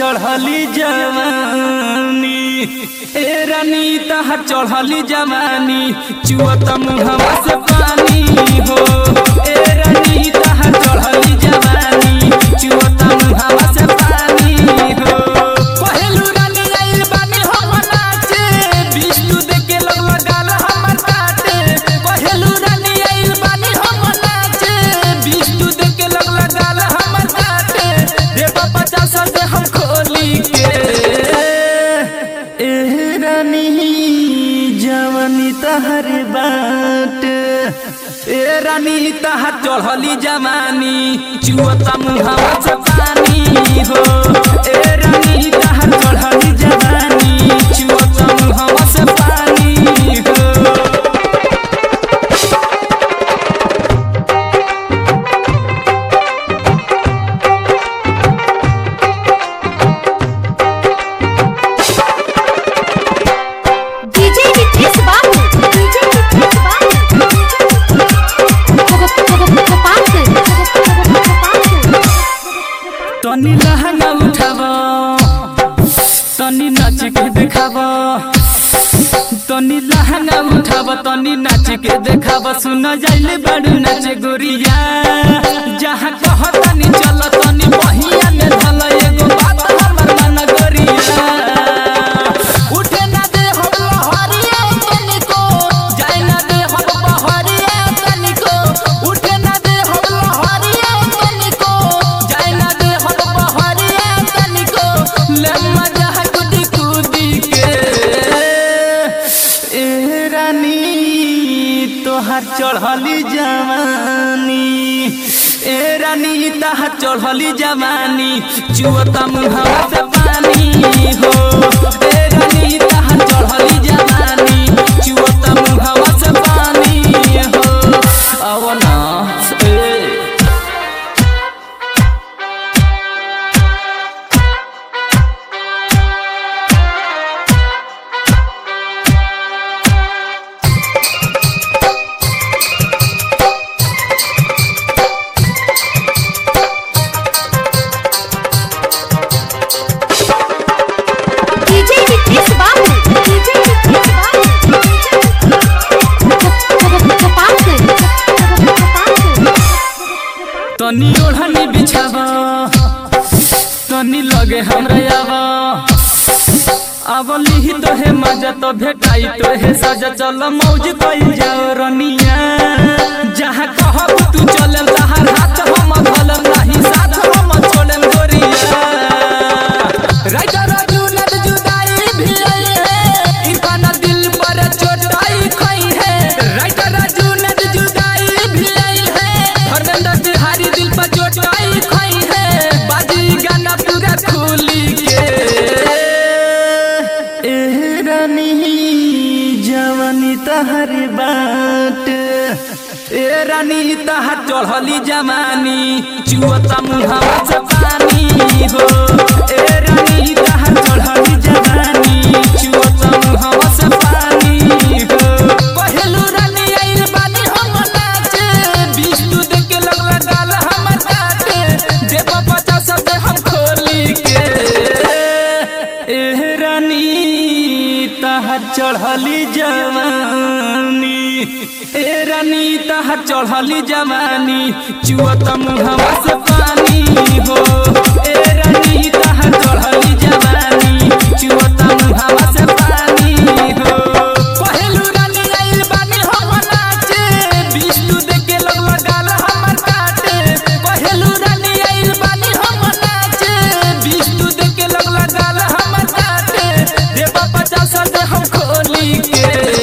चढ़ली जवानी ए रानी तहर चढ़ली जवानी चुअत मुहवा से पानी हो ए रानी तहर चढ़ली जवानी चुअत मुहवा से पानी हो पहलू रानी आइल बानी हम नाचे विष्णु देखे लोग लगाल हमर काटे पहलू रानी आइल बानी हम नाचे विष्णु देखे लोग लगाल हमर काटे रे बाबा चासा से हम खोली के एह रानी जवानी तहर बाट ए रानी तहर चढ़ली जवानी चुअता मुहावा से पानी हो ए रानी तहर चढ़ली जवानी चुअता मुहावा से पानी हो DJ Nitish Babu. DJ Nitish Babu. Gopalganj. Gopalganj. तनी लहंगा उठाव तनी नाच के देखाव तनी लहंगा उठाव तनी नाच के देखाव सुन जाइले बड़ू नाच गोरिया जहाँ कह तनी चल तनी बहिया में धल एगो बात हमर मन गोरिया उठे ना दे हम लहरिया तनिको जाए ना दे हम बहरिया तनिको उठे ना दे हम लहरिया तनिको जाए ना दे हम बहरिया तनिको ले मजा कुदी कुदी के ए रानी तोहार चढ़ली जवानी ए रानी तहार चढ़ली जवानी चुअता मुहावा से पानी हो ए रानी तहार चढ़ली जवानी चुअता मुहावा से पानी हो अब ना ए DJ Nitish Babu. DJ Nitish Babu. Gopalganj. Gopalganj. तनी ओढ़नी बिछाव तनी लगे हमरा आव आवली तो है मजा तो भेटाई तो है सजा चल मौज कइल जाओ रनिया जहाँ कहब तू चलम तहार हाथ हम धलम नहीं साथ हम छोड़म गोरिया राजा राजू नद जुदाई भी आई है इरफान दिल पर चोटाई खई है राजा राजू नद जुदाई भी आई है धर्मेंद्र तिहारी दिल पर चोटाई खई है बाजी गाना पूरा खुली के एह रानी जवानी तहर बाट ए रानी तहार चढ़ली जवानी चुअता मुहावा से पानी हो ए रानी तहार चढ़ली जवानी चुअता मुहावा से पानी हो पहलू रानी आइल बानी हम नाचे विष्णु देखे लग लगाल हमर काटे देव पचास से हम खोली के एह रानी तहार चढ़ली जवानी ए रानी तहार चढ़ली जवानी चुअत मुहवा से पानी हो ए रानी तहार चढ़ली जवानी चुअत मुहवा से पानी हो पहलू रानी आइल बानी हम नाचे विष्णु देखे लोग लगाल हमर काटे पहलू रानी आइल बानी हम नाचे विष्णु देखे लोग लगाल हमर काटे देवा पचास से हम खोली के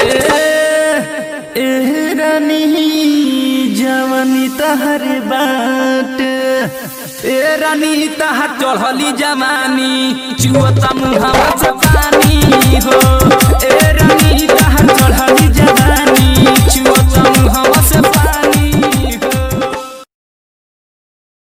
एह रानी जवानी तहर बाट ए रानी तहार चढ़ली जवानी चुअता मुहावा से पानी